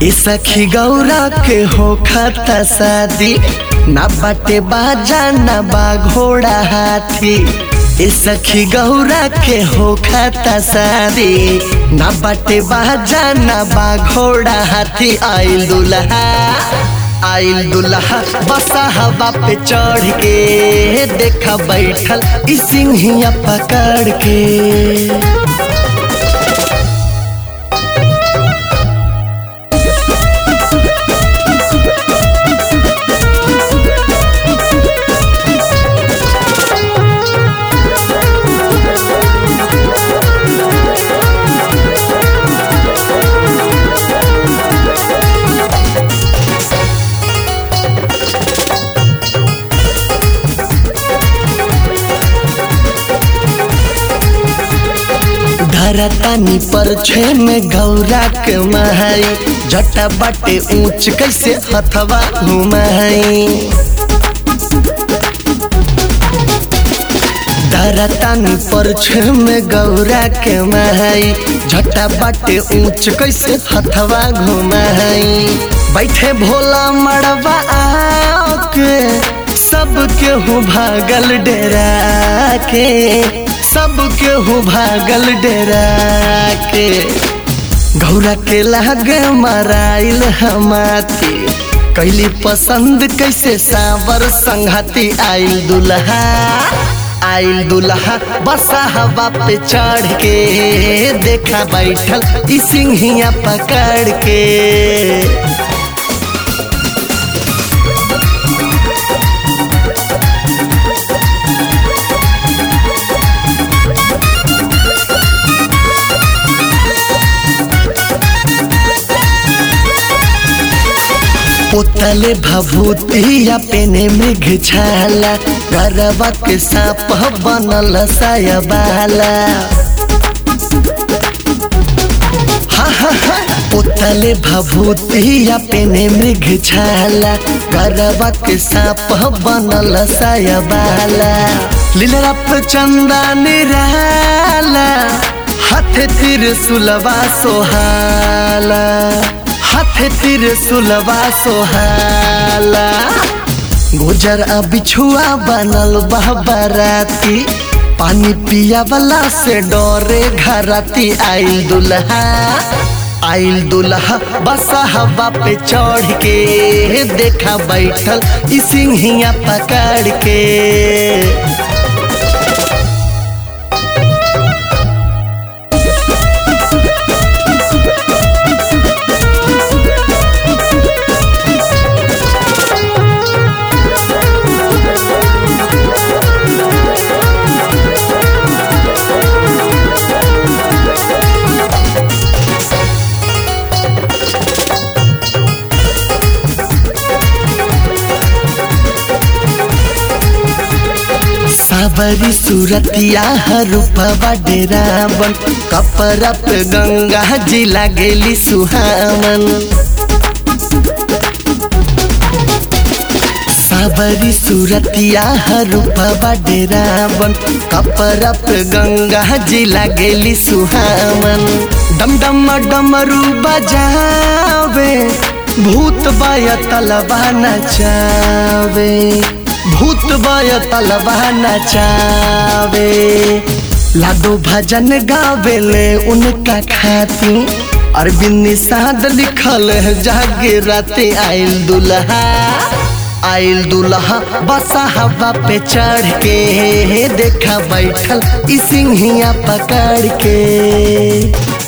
ए सखी गौरा के हो खाता शादी ना बाटे बाजा ना बा घोड़ा हाथी ए सखी गौरा के हो खाता शादी ना बाटे बाजा ना बा घोड़ा हाथी आइल दुल्हा आइल दुल्हा बसा हवा पे चढ़ के देखा बैठल ई सिंहिया पकड़ के धरतानी पर छे में गौरा के महाई जटा बाटे ऊंच कैसे हथवा घुमाई धरतानी पर छे में गौरा के महाई जटा बाटे ऊंच कैसे हथवा घुमाई बैठे भोला मड़वा आके सब केहू भागल डेरा के सब केहू भागल डेरा के गौरा के लागे मराइल हमाती कैली पसंद कैसे सावर संघाती आइल दुल्हा आइल दुल्हा बसा हवा पे चढ़ के देखा बैठल ई सिंहिया पकड़ के पोतले भभूतिया पेने में छाला गरबा के सांप बनल सायबाला हा हा हा पोतले भभूतिया पेने में छाला गरबा के सांप बनल सायबाला लीला पे चंदा निराला हाथ तिर सुलवा सोहाला हाथ तिर सुलवा सोहाला गुजर आ बिछुआ बनल बहबराती पानी पिया वाला से डरे घराती आइल दुल्हा आइल दुल्हा बसा हवा पे चढ़ के देखा बैठल ई सिंहिया पकड़ के सावरी सूरतिया रूपवा डेरावन कपड़ा पे गंगा जी लागेली सुहावन सावरी सूरतिया रूपवा डेरावन कपड़ा पे गंगा जी लागेली सुहावन डम डम डमरू बजावे भूत बाया तलबा नचावे भूत बाया तलबा नचावे लाडो भजन गावेले उनका खाती अरविंद निषाद लिखल है जागे राते आइल दुल्हा आइल दुल्हा बसा हवा पे चढ़ के देखा बैठल ई सिंहिया पकड़ के